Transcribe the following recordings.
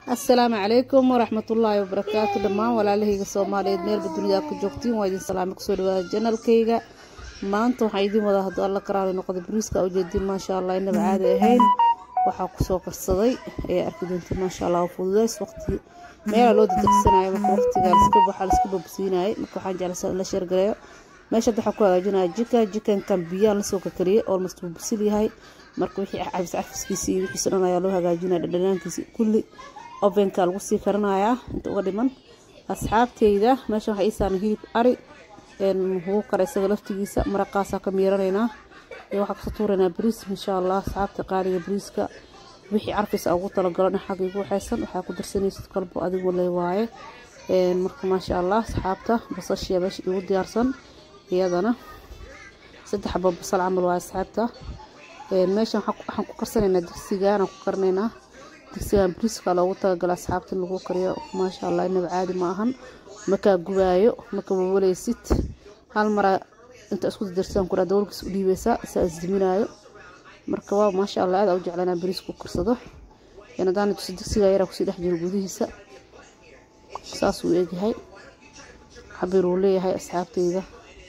assalaamu calaykum waraxmatullaahi wabarakaatu dhammaan walaalahayga soomaaliyeed meelba dunida ku joogtiin waa idin salaame kusoo dhawaada janalkayga maanta waxaa idin wadaa hadduu alla karaali noqda bariiska ujeedin maasha allah inaba caadi ahayn waxaa kusoo karsaday ee arki doonta maasha allah oo fududeys waqti meela loo dadegsanayo marka waqtiga waxaa laiska babsiinayay marka waxaan jeclaysaa in la sheergareeyo meesha waxaa ku hagaajinaya jika jikankan biyaan lasoo kakariyay olmost wuu bisil yahay marka wixii cafis cafiskiisa iyo wixiisa dhan ayaa loo hagaajinaya dhadhanaankiisa kulli ovenka lagu sii karinayaa inta uga dhiman asxaabteyda meeshan waxaa ii saaran hilib ari wuu kara isaga laftigiisa maraqaasaa ka miiranaynaa waxaa kasoo tuuraynaa bariis insha allah asxaabta qaaliga bariiska wixii carfisa ugu talagalo dhan xagga igu waxaysan waxaa ku darsanaysid kolbo adigu le waaye marka maasha allah asxaabta basashiya meesha igu diyaarsan iyadana saddex xabo basal camal waaye asxaabta meeshan waxaan ku karsanaynaa digsigaan ku karinaynaa digsigan bariiska loogu talagala asxaabta in lagu kariyo maasha allah inaba caadi ma ahan makaa gubaayo maka wawaleysid hal mara inta isku darsan kuraa dawlkiis u dhiibeysaa isaa isdiminaayo marka waa maasha allah aad u jeclanaa bariisku karsado hadaan tusi digsiga yaraa kusii dhex jiro gudihiisa saas uu egyahay xabir uu leeyahay asxaabteyda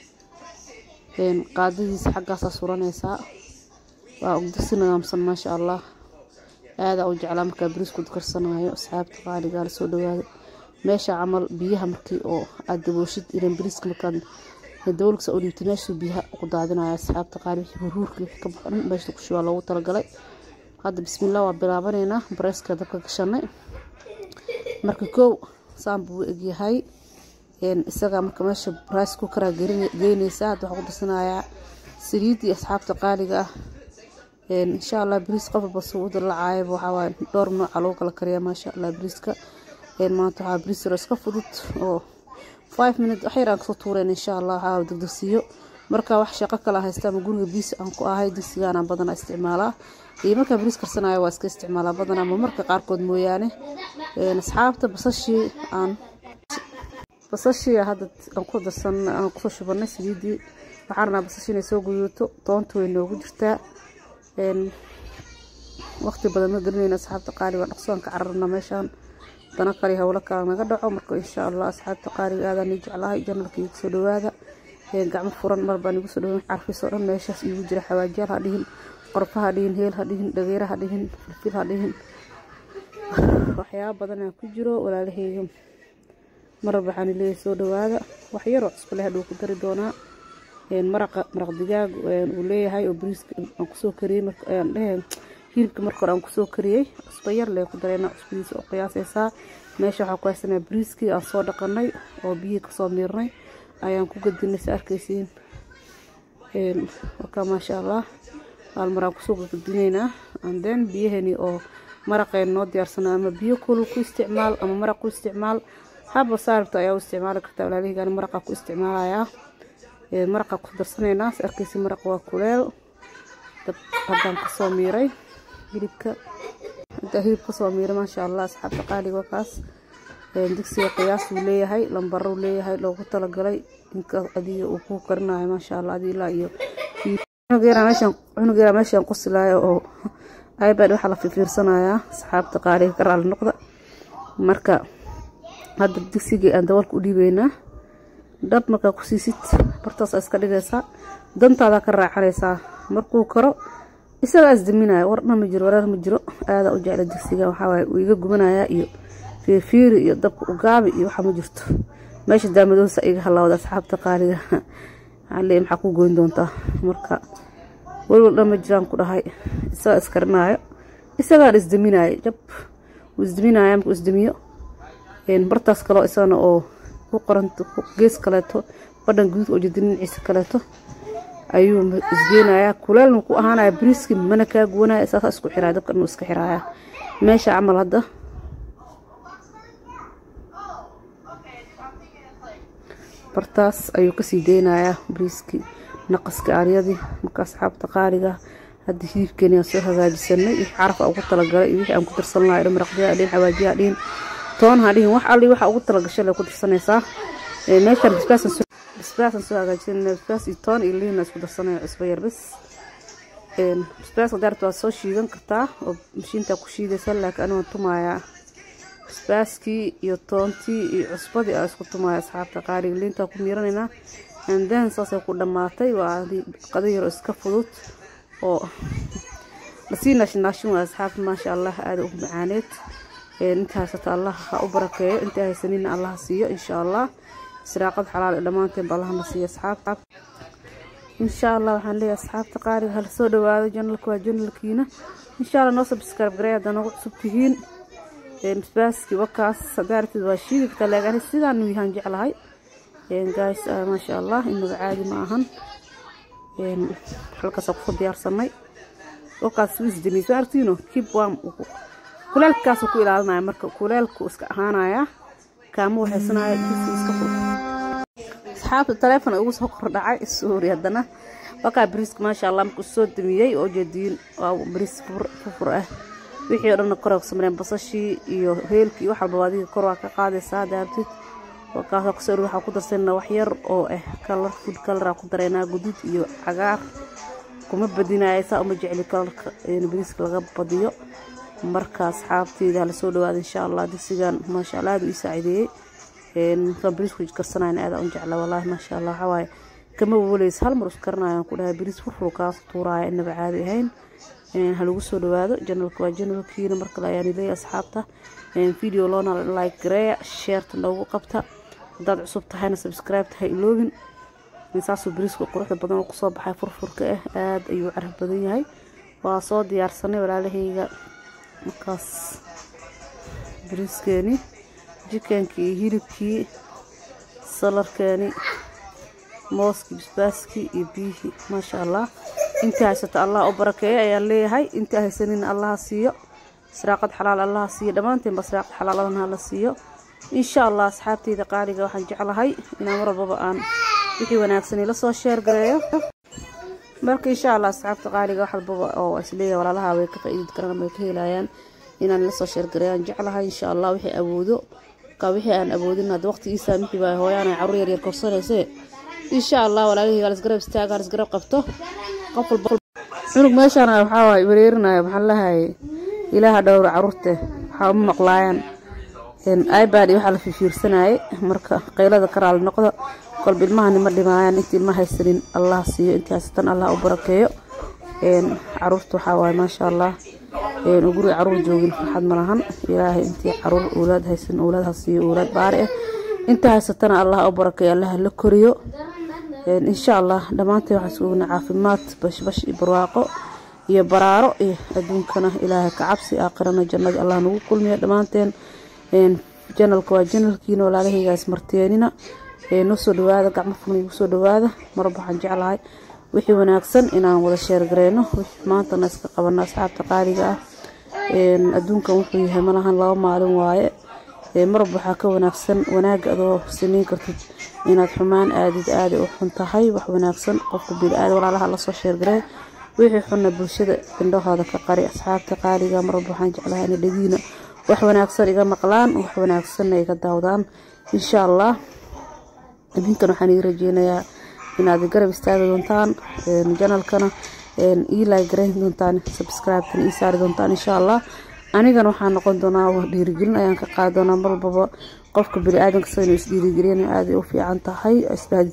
qaadadiisa xaggaasaa suranaysaa waa digsi nidaamsan maasha allah aadaa u jeclaa markaa bariisku karsanayo asxaabta qaaligaa lasoo dhawaado meesha camal biyaha markii oo aad dabooshid ilan bariiska markaad dawlkasa u dhiibtay meeshuu biyaha ku daadinaya asxaabta qaali wixii huruurka wixii ka baxdhan meesha ku shubaa loogu talagalay hadda bismillah waa bilaabanaynaa bareeska dabka gashanay marka kow saan buu egyahay isaga marka meesha rice cookeraa geynaysaa hadda waxaa ku darsanayaa saliidii asxaabta qaaliga ah insha allah bariis qof walba suu u dalacaayaba waxaa waaye dhowr nooca lagu kala kariyaa maasha allah bariiska maanta waxaa bariis yaro iska fudud oo five minute wax yaraan kasoo tuureen insha allah waxaa degdegsiiyo marka wax shaqo kala haysta ama guriga biis aan ku ahay digsigaanaan badanaa isticmaalaa iyo markaa bariis karsanayo waa iska isticmaalaa badanaa ama marka qaarkood mooyaane asxaabta basashii aan basashii hadda aan ku darsan aan kusoo shubanay saliidii waxaan rabnaa basashii inay soo guduuto toonta way noogu jirtaa waqti badan ma gelinayna asxaabta qaali waa dhaqsoon ka cararna meeshaan dana kale howlo kale naga dhaco marka insha allah asxaabta qaaliga aadaan ii jeclahay janalka igu soo dhawaada gacmo furan mar baan igu soo dhawayn carfis oo dhan meeshaas igu jira xawaajiyaal ha dhihin qorfa ha dhihin heel ha dhihin dhageera ha dhihin filfil ha dhihin waxyaaba badanaa ku jiro walaalaheyga marab waxaan leeyahay soo dhawaada wax yaroo cusbale hadhuu ku dari doonaa maraqa maraq digaag uu leeyahay oo bariiska aan kusoo kariyey markaan dhehe hilibka marka hore aan kusoo kariyey cusbo yar lee ku dareena cusbadiisa oo qiyaasaysaa meesha waxaa ku haysanaa bariiskii aan soo dhaqanay oo biyihii kasoo miirnay ayaan ku gadinay sa arkaysiin marka maasha allah haalmar aan kusoo gadinaynaa anden biyahani oo maraqeen noo diyaarsana ama biyo kulul ku isticmaal ama maraq ku isticmaal haba saaribta ayaa u isticmaali kartaa walaalihigani maraqaa ku isticmaalayaa maraqa ku darsanaynaa sa arkaysi maraq waa kuleel dab haddaan kasoo miiray hilibka haddaa hilib kasoo miiray maasha allah asxaabta qaaliga kaas digsiga qiyaas uu leeyahay lambaruu leeyahay loogu talagalay inka adiga uu ku karinayo maasha allah adi ilaa iyo cunugeera meeshaan qosilaayo oo ibad waxaa la fifiirsanayaa asxaabta qaaliga ka raali noqda marka hadda digsigii aan dabalka u dhiibeynaa dhab markaa ku siisid bartaas iska dhigaysaa dantaada ka raacanaysaa markuu karo isagaa isdaminaya wardha ma jiro wareer ma jiro aadaa u jecla digsiga waxaawaay uu iga gubanayaa iyo fiirfiiri iyo dabka ugaabi iyo waxa ma jirto meesha daamadoosa iga halawda asxaabta qaaliga waxaa leeyahy maxaa ku goyn doontaa marka welwal dhan ma jiraan ku dhahay isagaa iskarinaayo isagaan isdaminaayo jab wuu isdaminaya markuu isdamiyo bartaas kaloo isagana oo ku qoranto gees kaleeto badhan guduud oo jida dhinaciisa kaleeto ayuu isgeynayaa kuleelna ku ahaanaya bariiski mana kaa guwanaya saasa isku xiraya dabka inuu iska xiraaya meesha camal hadda bartaas ayuu kasii deynayaa bariiskii naqaska aaryadii marka asxaabta qaaliga hadda hilibkeeni aan soo hagaajisanay wixii carafa ugu talagalay iyo wixii aan ku darsan lahay dhan maraqdiyaa dhihin xawaajiyaa dhihin toon ha dhihin wax alli waxa ugu talagashay lay ku darsanaysaa meeshaan basbaasan soo hagaajinayna basbaas iyo toon iyo liina isku darsanaya cusbo yar bas basbaaska daarta waa soo shiidan kartaa oo mashiinta ku shiidaysa laakiin aniga tumayaa basbaaskii iyo toontii iyo cusbadii aa isku tumaya asxaabta qaaliga liintaa ku miiranaynaa andan saasay ku dhammaatay waa qada yaro iska fudud oo lasii naashinaashin waa asxaabta maasha allah aada u macaaneed inta haysata allah ha u barakeeyo inta haysanina allah siiyo insha allah israaqad xalaal dhammaanteenba allahna siiyo asxaabta insha allah waxaan leeyahay asxaabta qaaliga hala soo dhawaado janalka waa janalkiina insha allah noo subscribe garay haddaa nagu cusub tihiin basbaaskii wakaas hadaartid waa shiidi kartaa laakiin sidaan yahaan jeclahay guys maasha allah inaga caadi ma ahan halkaasa kusoo diyaarsanay wakaas wisdini soo artiino kib wam kuleelkaasuu ku ilaalinaya marka kuleelku iska ahaanaya kaama waxaysanaya disi iska fur asxaabta taleefon ugu soo kordhacay suuri haddana wakaa bariiska maasha allah markuu soo damiyey oo jeediin waa bariis furfur ah wixii oo dhanna kor ku sameeyeen basashii iyo heelkii wax walba adiga kor waa ka qaadaysaa daartid wakaasa kusoo dhig waxaa ku darsanaa wax yar oo ah kalar food kalaraa ku dareynaa guduud iyo cagaar kuma badinaya saa uma jecli kalarka bariiska laga badiyo marka asxaabteyda hala soo dhawaada insha allah digsigan maasha allah aada u ii saacideeyey markaan bariisku karsanayn aada u jecla wallaahi maasha allah waxaa waaye kama wawaleysa hal mar is karanayaan ku dhahay bariis furfur kaas tuuraaya inaba caadi ahayn halagu soo dhawaado janalka waa janalkiina markale ayaan leeyahay asxaabta video loona like gareeya sheerta noogu qabta haddaad cusub tahayna subscribe tahay iloobin saasuu bariisku quruxda badan oo kusoo baxay furfurka ah aada ayuu caraf badan yahay waa soo diyaarsanay walaalahayga markaas bariiskeeni jikankii iyo hilibkii salarkeeni mooskii basbaaskii iyo biyihii maasha allah intii haysato allah u barakeeyo ayaan leeyahay intii haysanina allaha siiyo israaqad xalaal allaha siiyo dhammaanteenba israaqad xalaaladan hala siiyo insha allah asxaabteyda qaaliga waxaan jeclahay inaan mar walbaba aan wixii wanaagsan ila soo sheer gareeyo marka insha allah asxaabta qaaliga wax walbaba oo isleeyahay walaalaha way ka faa'iidi karaan way ka helayaan inaan ila soo sheer gareeyaan jeclahay insha allah wixii awoodo ka wixii aan awoodin hadda waqti ii saamixi baa hooyaana carruur yar yar korsanayse insha allah walaalihii halisgarab istaaga halisgarab qabto qof walba cunug meeshaan waxaa waay wareerinaya maxaa lahaye ilaaha dhowra caruurte waxaa uma maqlaayaan ibad iyo waxaa la fifiirsanayay marka qaylada ka raali noqda kolba ilmahani ma dhimaayaan intii ilma haysanin allah siiyo intii haysatan allah u barakeeyo caruurta waxaa waaye maasha allah guriga caruur joogin farxad ma lahan ilaahay intii caruur owlaad haysan owlaad ha siiyo owlaad baari ah inta haysatana allah u barakeeyo allah la koriyo insha allah dhammaanteen waxaan iskuogna caafimaad bashbash iyo barwaaqo iyo baraaro iyo adduunkana ilaahay ka cabsi aakhirana jannada allah nagu kulmiyo dhammaanteen janalka waa janalkiina walaalahaygaas marteenina noo soo dhawaada gacmo furna igu soo dhawaada marba waxaan jeclahay wixii wanaagsan inaan wada sheergareyno wixii maantana iska qabano asxaabta qaaliga ah adduunkan wuxuu yahay malahan laba maalin waaye marba waxaa ka wanaagsan wanaaga adoo sameyn kartid inaad xumaan aadid aada u xun tahay wax wanaagsan qofka bili-aada walaalaha lasoo sheergaree wixii xunna bulshada indhahooda ka qari asxaabta qaaliga marba waxaan jeclahay ina dhagiina wax wanaagsan iga maqlaan wax wanaagsanna iga daawdaan insha allah idinkan waxaan ii rajeynayaa inaad garab istaagi doontaan janalkana ii laagarayn doontaan subscribe-kana ii saari doontaan insha allah anigana waxaa noqon doonaa dhiirigelin ayaan ka qaadi doonaa mar walbaba qofka bini-aadanka sida inuu isdhiirigelin aaday u fiican tahay isdhahdid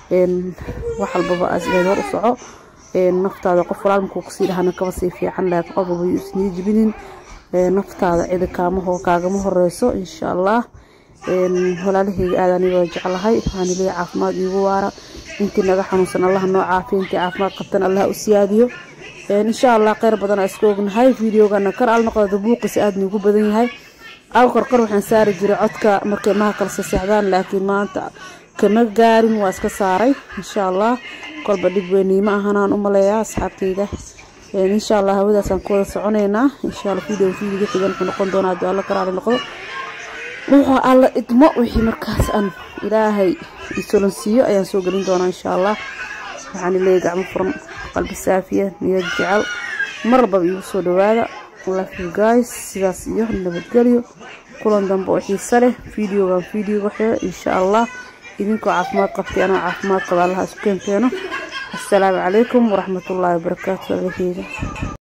wax walbaba isdhahdid hor u soco naftaada qof walaalmakuu kusii dhahana kaba sii fiican laakiin qof walba yuu isnii jibinin naftaada cidi kaamaho kaagama horeyso insha allah walaalahayga aad anigoo jeclahay waxaan leeyahay caafimaad iigu waara intii naga xanuunsan allah noo caafiya intii caafimaad qabtan allah u siyaadiyo insha allah kheyr badan aa iska ognahay videogana kar al noqda buuqiisa aada nuugu badan yahay aw korkor waxaan saari jiray codka markay maha kala seseexdaan laakiin maanta kama gaarin waa iska saaray insha allah kolba dhib weyniima ahanaan u maleeyaa asxaabteyda insha allah hawadaasaan ku wada soconeynaa insha allah video videoga xigan wuxuu noqon doonaa haddii alla karaali noqdo wuxuu alla idmo wixii markaas aan ilaahay isolonsiiyo ayaan soo gelin doonaa insha allah waxaan leeyahay gacmo furan qalbi saafiya niyad jecel mar walbaba iigu soo dhawaada love you guys sidaas iyo nabadgelyo kulan dambe oo xiiso leh videogan videoga xiro insha allah idinkoo caafimaad qabtay anoo caafimaad qaba allaha isku keenkeeno assalaamu calaykum waraxmatullaahi wabarakaatu alaheyda